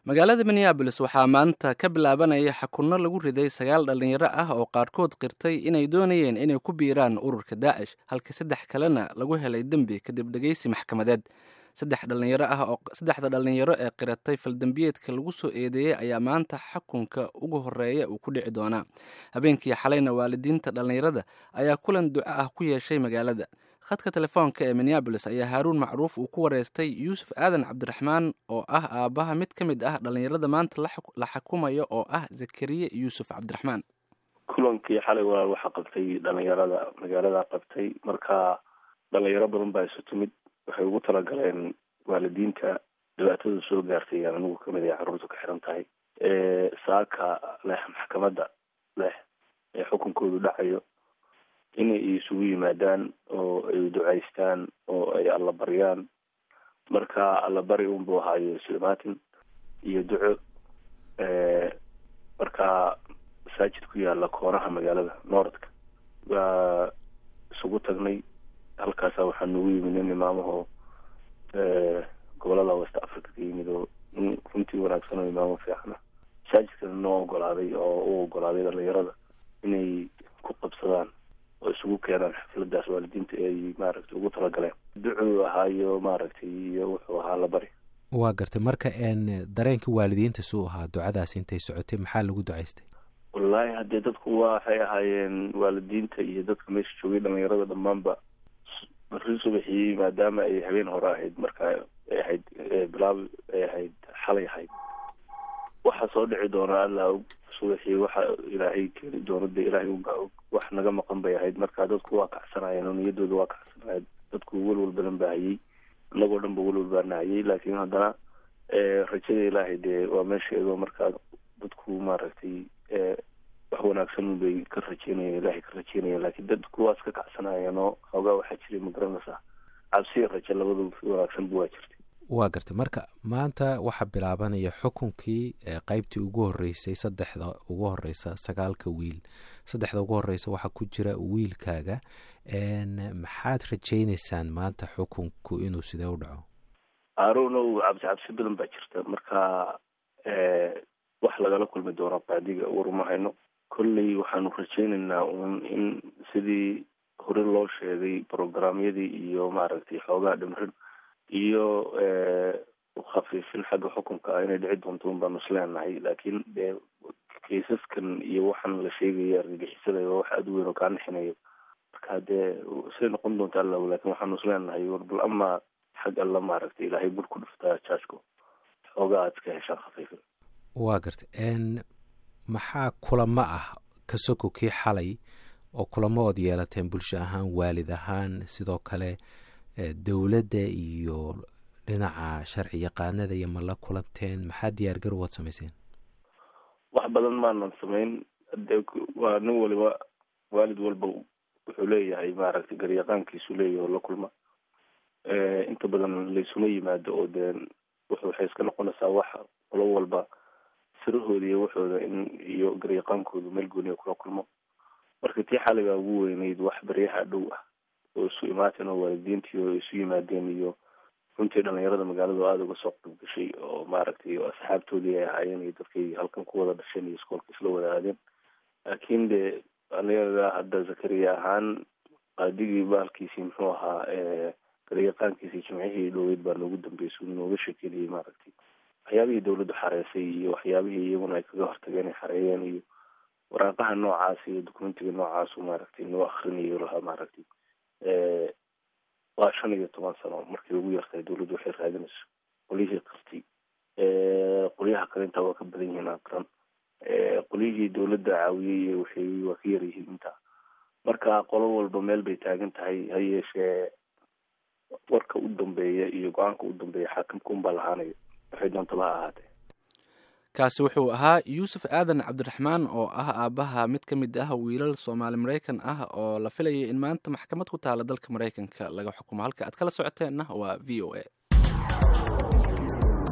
magaalada minneabolis waxaa maanta ka bilaabanaya xakunno lagu riday sagaal dhallinyaro ah oo qaarkood qirtay inay doonayeen inay ku biiraan ururka daacish halka saddex kalena lagu helay dembi kadib dhegeysi maxkamadeed saddex dhalinyaro ah oo saddexda dhallinyaro ee qiratay faldembiyeedka lagu soo eedeeyey ayaa maanta xakunka ugu horeeya uu ku dhici doonaa habeenkii xalayna waalidiinta dhallinyarada ayaa kulan duco ah ku yeeshay magaalada khadka telefoonka ee minneabolis ayaa haaruun macruuf uu ku wareystay yuusuf aadan cabdiraxmaan oo ah aabbaha mid ka mid ah dhallinyarada maanta la xukumayo oo ah zakariye yuusuf cabdiraxmaan kulankii xalay walaal waxaa qabtay dhalinyarada magaalada qabtay marka dhalinyaro badan baa isu timid waxay ugu talagaleen waalidiinta dhibaatada soo gaartay aan anigu kamid ay carruurta ka xiran tahay saaka leh maxkamadda leh ee xukunkoodu dhacayo inay isugu yimaadaan oo ay ducaystaan oo ay alla baryaan marka alla bari unbuu ahaayo islimaatin iyo duco marka masaajid ku yaala koonaha magaalada noordka waa isugu tagnay halkaasa waxaa noogu yimid nin imaamahoo gobolada west africa ka yimid oo nin runtii wanaagsan oo imaamo fiicana masaajidkana noo ogolaaday oo u ogolaaday dhalinyarada inay ku qabsadaan oo isugu keenaan xafladaas waalidiinta ay maaragtay ugu talagaleen ducuu ahaayo maaragtay iyo wuxuu ahaa la bari waa gartay marka n dareenka waalidiinta suu ahaa ducadaas intay socotay maxaa lagu ducaystay wallaahi haddee dadku waxay ahaayeen waalidiinta iyo dadka meesha joogay dhalinyarada dhammaanba bari subaxii maadaama ay habeen hore ahayd marka ay ahayd bilaab ay ahayd xalay ahayd waxaa soo dhici doona alla og subaxii waxa ilaahay keeni doono dee ilaahay unbaa og wax naga maqan bay ahayd marka dadku waa kacsanayeen oo niyadooda waa kacsanayeen dadku welwal badan baa hayey inagoo dhan ba welwal baa nahayey laakiin haddana rajada ilaahay dee waa meesheedo markaa dadku maaragtay wax wanaagsan bay ka rajeynayeen ilaahay ka rajeynayeen laakiin dadku waa iska kacsanayeen oo xoogaa waxaa jiray magaranaysaa cabsiya raje labadu wanaagsanba waa jirtay waa gartay marka maanta waxaa bilaabanaya xukunkii qeybtii ugu horeysay saddexda ugu horeysa sagaalka wiil saddexda ugu horeysa waxaa ku jira wiilkaaga maxaad rajeyneysaan maanta xukunku inuu sidee u dhaco aaronow cabsi cabsi badan baa jirta marka wax lagala kulmi doono qaadiga waruma hayno kolley waxaanu rajeyneynaa uun in sidii hore loo sheegay programyadii iyo maaragtay xoogaa dhimrin iyo khafiifin xagga xukunka ah inay dhici doonto un baanu isleenahay laakiin dee kaysaskan iyo waxaan la sheegaya argagixisada waa wax aada u weyn oo kaa nixinayo marka dee say noqon doonta alla lakin waxaanu isleenahay war bal ama xag alla maaragtay ilaahay bur ku dhuftaa jaajko xoogaa aad iska heshaan khafiifin waa gartay n maxaa kulamo ah ka soko kii xalay oo kulamo ood yeelateen bulsho ahaan waalid ahaan sidoo kale dowladda iyo dhinaca sharci yaqaanada iyo ma la kulanteen maxaa diyaar garow waad samayseen wax badan maanan samayn de waa nin waliba waalid walba wuxuu leeyahay maaragtay garyaqaankiisu leeyahy oo la kulma inta badan laysuma yimaado oo dee waxay iska noqonaysaa wax qolo walba sirahooda iyo waxooda in iyo garyaqaankoodu meel gooniya kula kulmo marka tii xaligaa ugu weyneyd wax baryaha dhow ah oo isu imaateen oo waalidiintii oo isu yimaadeen iyo runtii dhalinyarada magaalada oo aada uga soo qayb gashay oo maaragtay asxaabtoodii ay ahaayeen iyo dadkay halkan ku wada dhasheen iyo iskoolka isla wada aadeen laakiin dee aniga hadda zakariya ahaan qaadigii baalkiisii muxuu ahaa garyaqaankiisii jimcihii dhoweyd baa noogu dambeysay nooga sheekeynayay maaragtay waxyaabihii dawladdu xareysay iyo waxyaabihii iyaguna ay kaga hortageen ay xareeyeen iyo waraaqaha noocaas iyo documentiga noocaasu maaragtay noo akrinayo lahaa maaragtay waa shan iyo toban sano markay ugu yartahay dawladdu waxay raadinayso qolyihii qirtay qolyaha kale intaa waa ka badan yihiin aqran qolyihii dawladda caawiyey waxay waa ka yar yihiin intaa marka qolo walba meel bay taagan tahay ha yeeshee warka u dambeeya iyo go-aanka u dambeeya xaakimka unbaa lahaanaya waxay doontaba ha ahaatee kaasi wuxuu ahaa yuusuf aadan cabdiraxmaan oo ah aabbaha mid ka mid ah wiilal soomaali maraykan ah oo la filayay in maanta maxkamad ku taala dalka maraykanka laga xukumo halka aad kala socoteenna waa v o a